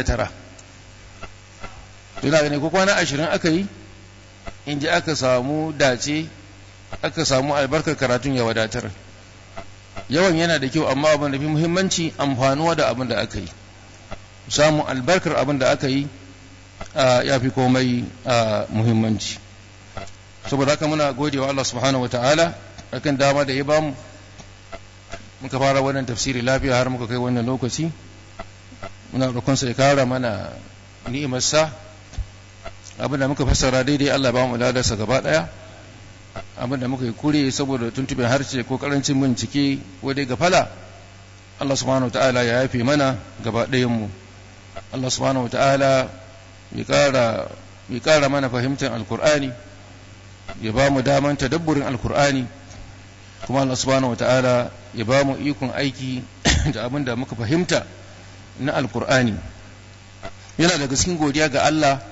to ina gani ko kwana 20 aka yi in ji aka samu dace aka samu albarkar karatun ya wadatar yawan yana da kyau amma abin da fi muhimmanci amfanuwa da abin da aka yi samun albarkar abin da aka yi ya fi komai muhimmanci saboda haka muna gode wa Allah subhanahu wata'ala akan dama da ya bamu muka fara wannan tafsiri lafiya har muka kai wannan lokaci muna roƙonsa ya kara mana ni'imarsa abinda muka fassara daidai Allah ba mu ladarsa gaba daya abinda muka yi kure saboda tuntuɓin harshe ko karancin bincike ko dai gafala Allah subhanahu wa ta'ala ya yafe mana gaba ɗayan mu Allah subhanahu wa ta'ala ya ƙara ya ƙara mana fahimtar alkur'ani ya ba mu daman tadabburin alkur'ani kuma Allah subhanahu wa ta'ala ya ba mu ikon aiki da abin da muka fahimta na alkur'ani yana daga cikin godiya ga Allah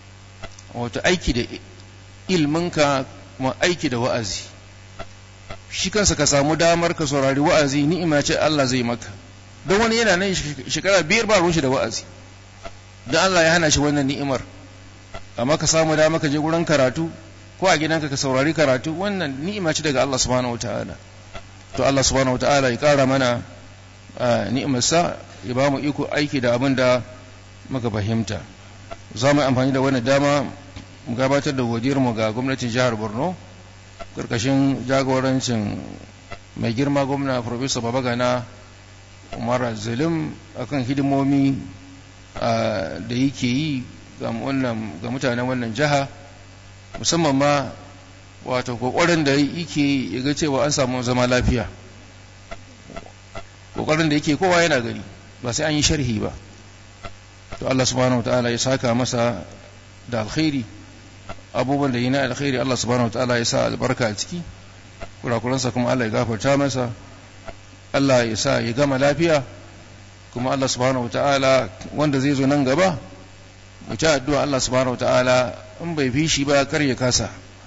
wato aiki da ilminka kuma aiki da wa'azi shi kansa ka samu damar ka saurari wa'azi ni'ima ce Allah zai maka don wani yana nan shekara biyar ba ruwan shi da wa'azi don Allah ya hana shi wannan ni'imar amma ka samu dama ka je gurin karatu ko a gidanka ka saurari karatu wannan ni'ima ce daga Allah subhanahu wataala to Allah subhanahu wataala ya kara mana ni'imarsa ya ba mu iko aiki da abin da muka fahimta za mu amfani da wannan dama mu gabatar da godiyar mu ga gwamnatin jihar Borno karkashin jagorancin mai girma gwamna Professor Babagana Umar Zalim akan hidimomi da yake yi ga mutanen wannan jiha musamman ma wato kokarin da yake ya ga cewa an samu zama lafiya kokarin da yake kowa yana gani ba sai an yi sharhi ba to Allah subhanahu wataala ya saka masa da alkhairi abubuwan da yi na alkhairi Allah subhanahu wataala ya sa albarka a ciki kurakuransa kuma Allah ya gafarta masa Allah ya sa ya gama lafiya kuma Allah subhanahu wataala wanda zai zo nan gaba mu ci addu'a Allah subhanahu wataala in bai fi shi ba kar ya kasa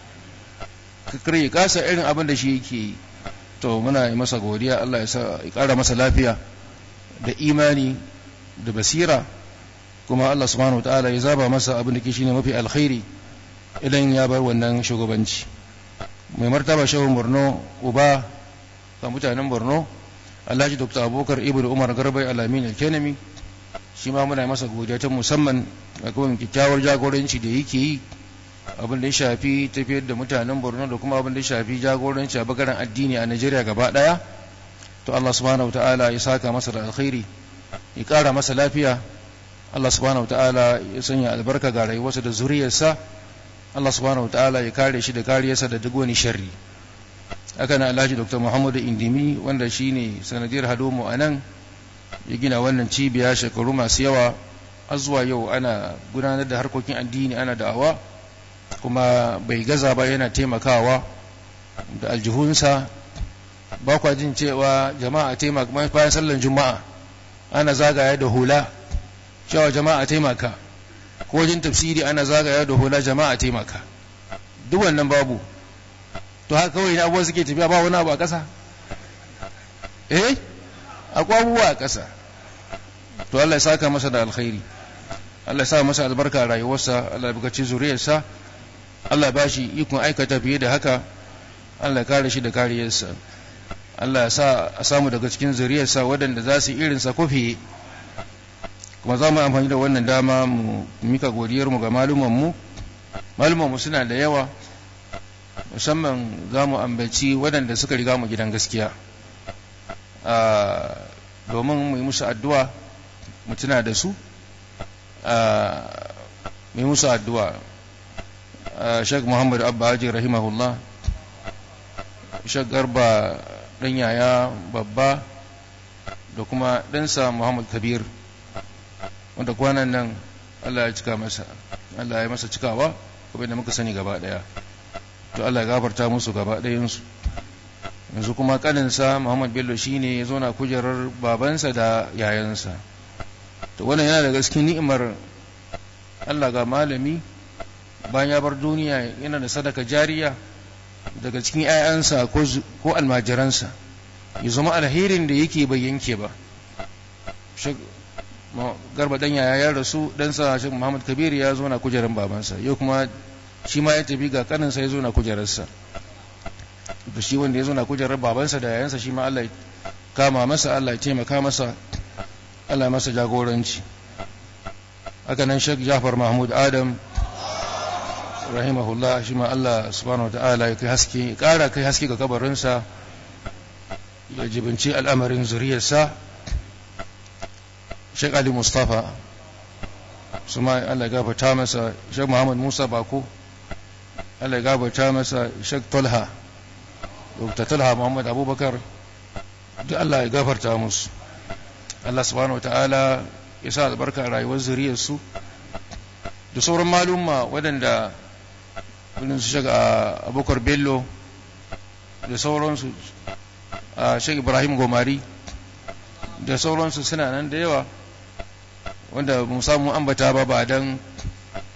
kar ya kasa irin abin da shi yake yi to muna yi masa godiya Allah ya sa ya kara masa lafiya da imani da basira kuma Allah subhanahu wataala ya zaba masa abin da ke shine mafi alkhairi idan ya bar wannan shugabanci mai martaba shehun Borno uba ga mutanen Borno Alhaji Dr. Abubakar Ibn Umar Garbai Alamin Alkenami shi ma muna masa godiya ta musamman ga kuma kyakkyawar jagoranci da yake yi abin da ya shafi tafiyar da mutanen borno da kuma abin da ya shafi jagoranci a bangaren addini a najeriya gaba daya to allah subhanahu ta'ala ya saka masa da alkhairi ya kara masa lafiya allah subhanahu ta'ala ya sanya albarka ga rayuwarsa da zuriyarsa allah subhanahu ta'ala ya kare shi da kariyarsa da duk wani sharri haka na alhaji dr muhammadu indimi wanda shine sanadiyar hadomu a nan ya gina wannan cibiya shekaru masu yawa har zuwa yau ana gudanar da harkokin addini ana da'awa kuma bai gaza ba yana taimakawa da aljihunsa ba kwa jin cewa jama'a taimaka bayan sallan juma'a ana zagaya da hula cewa jama'a taimaka ko wajen tafsiri ana zagaya da hula jama'a taimaka duk wannan babu to haka kawai abubuwa suke tafiya ba wani abu a ƙasa eh akwai abubuwa a ƙasa to Allah ya saka masa da alkhairi Allah ya sa masa albarka a rayuwarsa Allah ya bukaci zuriyarsa Allah ya bashi ikon aikata fiye da haka Allah ya kare shi da kariyarsa Allah ya sa a samu daga cikin zuriyarsa waɗanda za su irin sa kofi kuma za mu amfani da wannan dama mu mika godiyar mu ga maluman mu maluman mu suna da yawa musamman za mu ambaci waɗanda suka riga mu gidan gaskiya domin mu yi musu addu'a mu tuna da su mu yi musu addu'a shek muhammad abba haji rahimahullah shek garba ɗan yaya babba da kuma ɗansa muhammad kabir wanda kwanan nan allah ya cika masa allah ya masa cikawa kuma da muka sani gaba ɗaya to allah ya gafarta musu gaba ɗayansu yanzu kuma kaninsa muhammad bello shine ya zo na kujerar babansa da yayansa to wannan yana daga cikin ni'imar allah ga malami bayan ya bar duniya yana da sadaka jariya daga cikin 'ya'yansa ko almajiransa ya zama alherin da yake bai yanke ba garba dan yaya ya rasu ɗansa shi muhammad kabir ya zo na kujerar babansa yau kuma shi ma ya tafi ga kaninsa ya zo na kujerarsa da shi wanda ya zo na kujerar babansa da yayansa shi ma Allah ya kama masa Allah ya taimaka masa Allah masa jagoranci haka nan Sheikh Jafar Mahmud Adam rahimahullah shi ma Allah subhanahu wataala ya kai haske ya kara kai haske ga kabarinsa ya jibinci al'amarin zuriyarsa Sheikh Ali Mustafa su ma Allah ya gafarta masa Sheikh Muhammad Musa Bako Allah ya gafarta masa Sheikh Tolha Dr. Talha Muhammad Abubakar duk Allah ya gafarta musu Allah subhanahu wataala ya sa albarka a rayuwar zuriyarsu da sauran malumma waɗanda irin su shiga abokar bello da sauransu a shek ibrahim gomari da sauransu suna nan da yawa wanda mu samu ambata ba ba don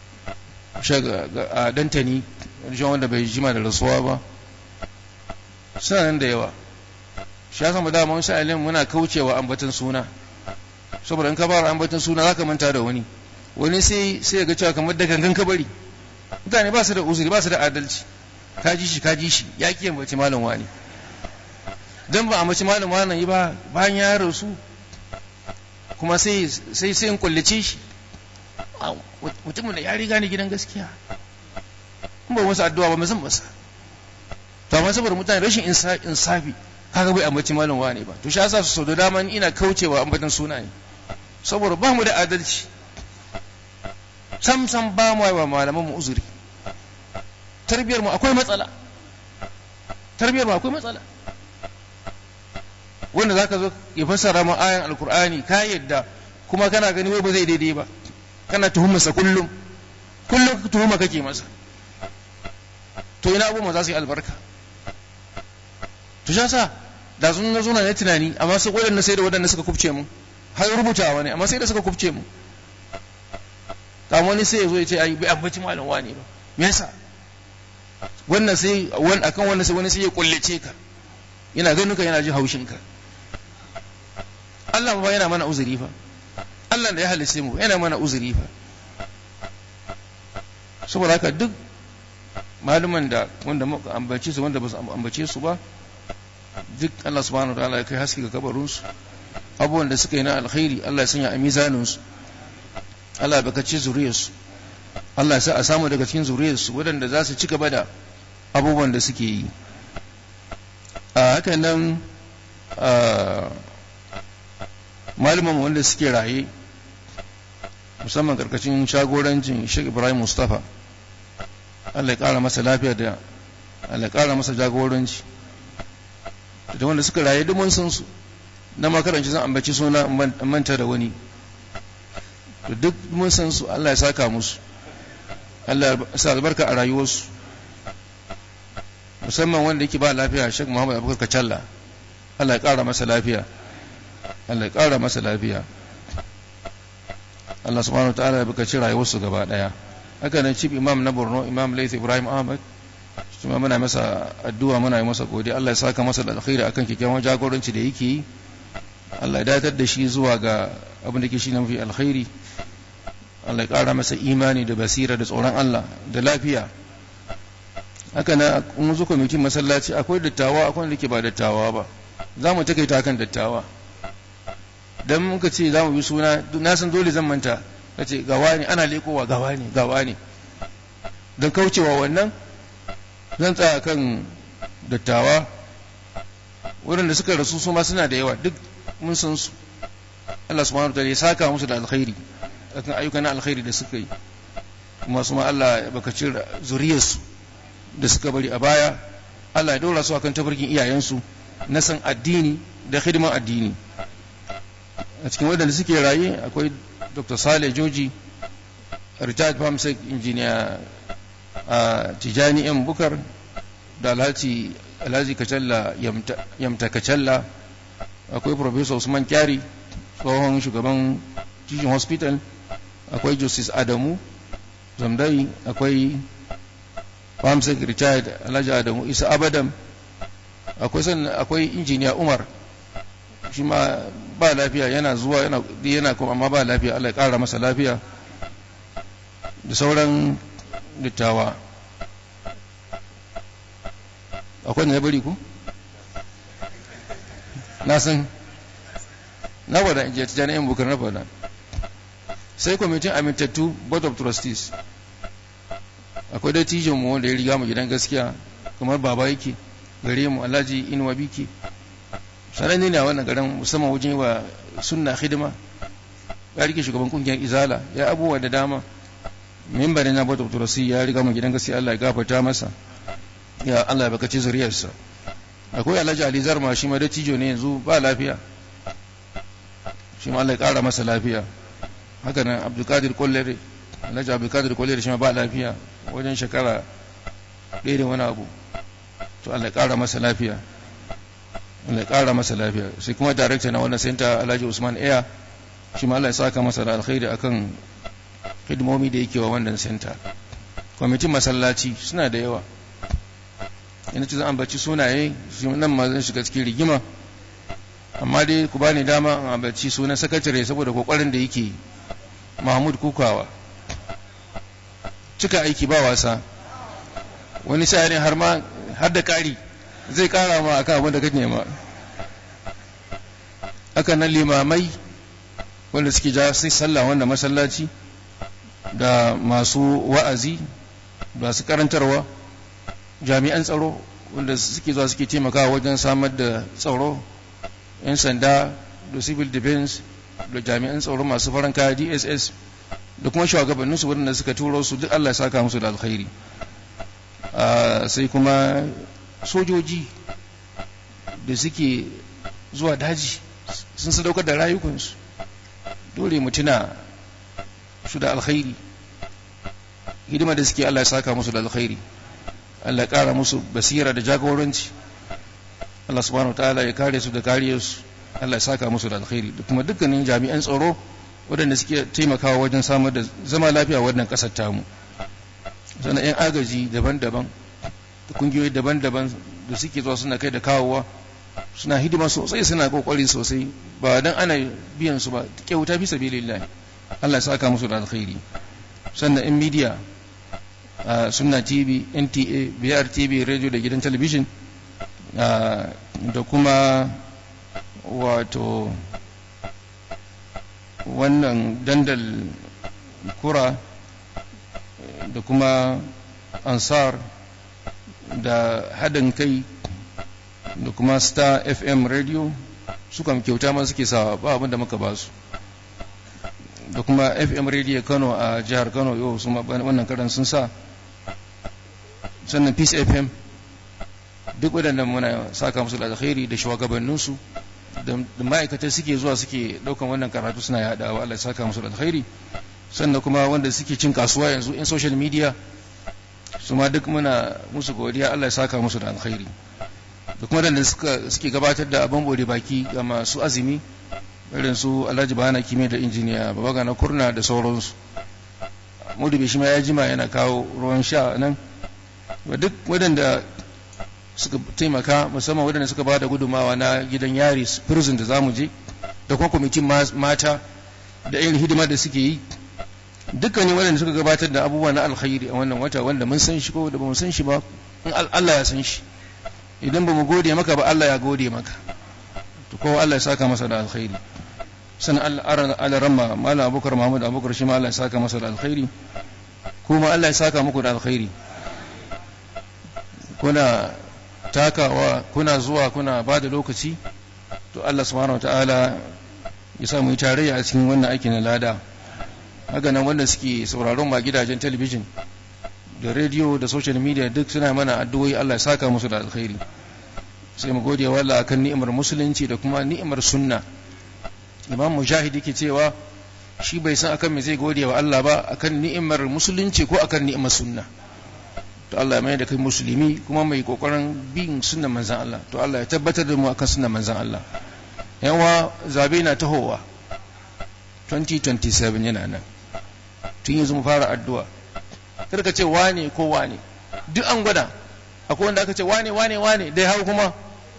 a dantani wanda bai jima da rasuwa ba suna nan da yawa shi ya samu dama wasu alim muna kaucewa ambaton suna saboda in ka fara ambaton suna zaka manta da wani wani sai sai ga cewa kamar da gangan ka bari mutane ba su da uzuri ba su da adalci ka ji shi ka ji shi ya ki ambaci malam wani dan ba ambaci malam wani yi ba bayan ya rasu kuma sai sai sai in kullace shi mutumin da ya riga ni gidan gaskiya in ba masa addu'a ba mu san masa to amma saboda mutane rashin insafi kaga bai ambaci malam wani ba to shi yasa su da dama ina kaucewa ambatan suna ne saboda ba mu da adalci sam sam ba mu wa malaman mu uzuri tarbiyar mu akwai matsala tarbiyar mu akwai matsala wanda zaka zo ya fassara mu ayan alkur'ani ka yadda kuma kana gani wai ba zai daidai ba kana tuhumarsa kullum kullum tuhuma kake masa to ina abubuwan za su yi albarka to sha sa da sun na zuna ne tunani amma sai waɗanda sai da waɗanda suka kubce mu har rubutawa ne amma sai da suka kubce mu kamar wani sai ya zo ya ce ai bai ambaci malam wani ba me yasa wannan sai wani akan wannan sai wani sai ya kullace ka yana ganin ka yana jin haushin ka Allah ba yana mana uzuri fa Allah da ya halice mu yana mana uzuri fa saboda haka duk maluman da wanda muka ambace su wanda ba su ambace su ba duk Allah subhanahu wataala ya kai haske ga kabarinsu abubuwan da suka yi na alkhairi Allah ya sanya a mizaninsu Allah ya bakace zuriyarsu Allah ya sa a samu daga cikin zuriyarsu waɗanda za su ci gaba da abubuwan da suke yi a haka nan malaman wanda suke raye musamman karkashin shagorancin Sheikh Ibrahim Mustafa Allah ya ƙara masa lafiya da Allah ya ƙara masa jagoranci da wanda suka raye duk mun san su na makaranci zan ambaci suna manta da wani to duk mun san su Allah ya saka musu Allah ya sa albarka a rayuwarsu musamman wanda yake ba lafiya Sheikh Muhammad Abubakar Kacalla Allah ya ƙara masa lafiya Allah ya ƙara masa lafiya Allah subhanahu wataala ya bukaci rayuwarsu gaba daya haka nan chief imam na Borno Imam Laith Ibrahim Ahmad kuma muna masa addu'a muna yi masa godiya Allah ya saka masa da alkhairi akan kyakkyawan jagoranci da yake yi Allah ya datar da shi zuwa ga abin da ke shi na mafi alkhairi Allah ya ƙara masa imani da basira da tsoron Allah da lafiya haka na kun zo kwamitin masallaci akwai dattawa akwai wanda ke ba dattawa ba za mu takaita kan dattawa dan muka ce za mu bi suna na san dole zan manta ka ce gawa ne ana lekowa gawa ne gawa ne don kaucewa wannan zan tsaya kan dattawa waɗanda suka rasu su ma suna da yawa duk mun san su Allah subhanahu wa ya saka musu da alkhairi akan ayyukan alkhairi da suka yi kuma su ma Allah ya bakaci zuriyarsu da suka bari a baya Allah ya dora su akan tafarkin iyayensu na san addini da hidiman addini a cikin waɗanda suke raye akwai Dr. Saleh Joji retired pharmacist engineer a Tijani M Bukar da Alhaji Alhaji Kacalla Yamta Kacalla akwai Professor Usman Kyari tsohon shugaban Teaching Hospital akwai Justice Adamu Zamdai akwai Pharmacist retired Alhaji Adamu Isa Abadam akwai sannan akwai injiniya Umar shi ma ba lafiya yana zuwa yana yana kuma amma ba lafiya Allah ya kara masa lafiya da sauran dattawa akwai ne bari ku na san na wada in je ta jami'in bukar na fada sai kwamitin amintattu board of trustees akwai dattijon mu wanda ya riga mu gidan gaskiya kamar baba yake gare mu alhaji inuwa biki sananne ne a wannan garin musamman wajen wa sunna hidima ya rike shugaban kungiyar izala ya abubuwa da dama mimbarin na board of trustees ya riga mu gidan gaskiya Allah ya gafarta masa ya Allah ya bakaci zuriyarsa akwai alhaji ali zarma shi ma dattijo ne yanzu ba lafiya shi ma Allah ya kara masa lafiya haka nan abdulkadir kollere alhaji abdulkadir kollere shi ma ba lafiya wajen shekara ɗaya da wani abu to Allah ya kara masa lafiya Allah ya kara masa lafiya sai kuma director na wannan center alhaji usman aya shi ma Allah ya saka masa da alkhairi akan hidimomi da yake wa wannan center kwamitin masallaci suna da yawa yana ce zan ambaci sunaye nan ma zan shiga cikin rigima amma dai ku bani dama in ambaci sunan sakatare saboda kokarin da yake mahmud kukawa cika aiki ba wasa wani sa'arin har ma har da kari zai kara ma akan abin da kake nema aka nan limamai wanda suke ja sai sallah wanda masallaci da masu wa'azi masu karantarwa jami'an tsaro wanda suke zuwa suke taimakawa wajen samar da tsaro 'yan sanda da civil defense da jami'an tsaro masu farin kaya dss da kuma shugabanninsu waɗanda suka turo su duk allah ya saka musu da alkhairi sai kuma sojoji da suke zuwa daji sun sadaukar da rayukansu dole mutuna su da alkhairi hidima da suke Allah ya saka musu da alkhairi Allah ya kara musu basira da jagoranci Allah subhanahu ta'ala ya kare su da kariyarsu Allah ya saka musu da alkhairi da kuma dukkanin jami'an tsaro waɗanda suke taimakawa wajen samar da zama lafiya wannan ƙasar tamu sannan 'yan agaji daban-daban da kungiyoyi daban-daban da suke zuwa suna kai da kawowa suna hidima sosai suna kokari sosai ba dan ana biyan su ba kyauta fi sabilillah Allah ya saka musu da alkhairi sannan in media sunna tv nta br tv radio da gidan talabijin da kuma wato wannan dandal kura da kuma ansar da haɗin kai da kuma star fm radio sukan kyauta ma suke sawa ba abinda muka ba su da kuma fm radio kano a jihar kano yau su wannan karan sun sa sannan peace fm duk waɗanda muna saka musu da alkhairi da shugabanninsu da ma'aikata suke zuwa suke ɗaukan wannan karatu suna yaɗawa Allah ya saka musu da alkhairi sannan kuma wanda suke cin kasuwa yanzu in social media su ma duk muna musu godiya Allah ya saka musu da alkhairi da kuma da suke gabatar da abin bude baki ga masu azumi irin su alhaji bana kime da injiniya babaga na kurna da sauransu mudu shi ma ya jima yana kawo ruwan sha nan duk waɗanda suka taimaka musamman waɗanda suka ba da gudumawa na gidan yari prison da zamu je da kuma kwamitin mata da irin hidima da suke yi dukkanin waɗanda suka gabatar da abubuwa na alkhairi a wannan wata wanda mun san shi ko da ba mu san shi ba in Allah ya san shi idan ba mu gode maka ba Allah ya gode maka to kowa Allah ya saka masa da alkhairi sannan Allah ramma malam abubakar muhammad abubakar shi ma Allah ya saka masa da alkhairi kuma Allah ya saka muku da alkhairi kuna takawa kuna zuwa kuna ba da lokaci to Allah subhanahu wa ta'ala ya sa mu yi tarayya a cikin wannan aikin na lada haka nan wanda suke sauraron ma gidajen talabijin da rediyo da social media duk suna mana addu'o'i Allah ya saka musu da alkhairi sai mu gode wa Allah akan ni'imar musulunci da kuma ni'imar sunna imam mujahid yake cewa shi bai san akan me zai gode wa Allah ba akan ni'imar musulunci ko akan ni'imar sunna to Allah ya mai da kai musulmi kuma mai kokarin bin sunnan manzon Allah to Allah ya tabbatar da mu akan sunnan manzon Allah yawa zabe na tahowa 2027 yana nan tun yanzu mu fara addu'a kada ka ce wane ko wane duk an gwada akwai wanda aka ce wane wane wane dai hau kuma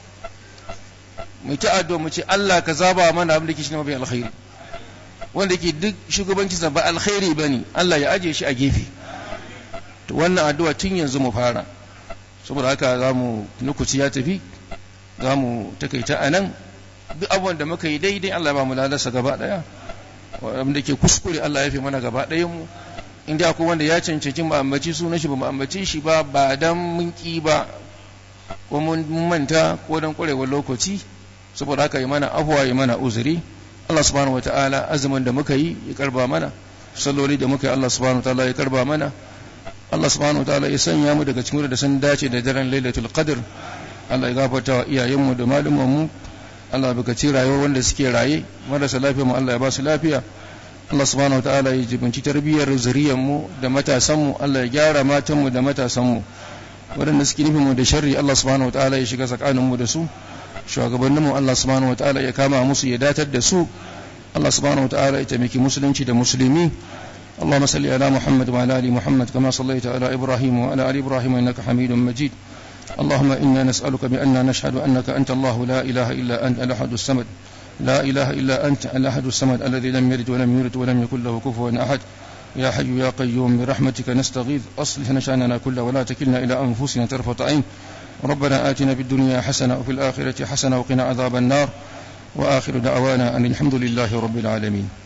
mu ta addu'a mu ce Allah ka zaba mana abin da ke shi mafi alkhairi wanda ke duk shugabanci sa ba alkhairi bane Allah ya aje shi a gefe to wannan addu'a tun yanzu mu fara saboda haka za mu nukuci ya tafi za mu takaita a nan duk abubuwan da muka yi daidai Allah ba mu lalasa gaba daya wanda ke kuskure Allah ya fi mana gaba ɗayan mu inda akwai wanda ya cancanci mu ambaci sunan shi ba mu ambaci shi ba ba dan mun ki ba ko mun manta ko dan kurewar lokaci saboda haka yi mana afuwa yi mana uzuri Allah subhanahu wataala azumin da muka yi ya karba mana salloli da muka yi Allah subhanahu wataala ya karba mana Allah subhanahu wataala ya sanya mu daga cikin da sun dace da daren Lailatul Qadr Allah ya gafarta wa iyayenmu da malumanmu Allah baka ci rayuwar wanda suke raye marasa lafiya mu Allah ya ba su lafiya Allah subhanahu wa ta'ala ya jibinci tarbiyyar zuriyar mu da matasan mu Allah ya gyara matan mu da matasan mu waɗanda suke nufin mu da sharri Allah subhanahu wa ta'ala ya shiga tsakanin mu da su shugabannin mu Allah subhanahu wa ta'ala ya kama musu ya datar da su Allah subhanahu wa ta'ala ya taimaki musulunci da musulmi اللهم صل على محمد وعلى ال محمد كما صليت على ابراهيم وعلى ال ابراهيم انك حميد مجيد اللهم إنا نسألك بأننا نشهد أنك أنت الله لا إله إلا أنت الأحد الصمد لا إله إلا أنت الأحد الصمد الذي لم يلد ولم يولد ولم يكن له كفوا أحد يا حي يا قيوم برحمتك نستغيث أصلح نشأننا كله ولا تكلنا إلى أنفسنا طرفة عين ربنا آتنا في الدنيا حسنة وفي الآخرة حسنة وقنا عذاب النار وآخر دعوانا أن الحمد لله رب العالمين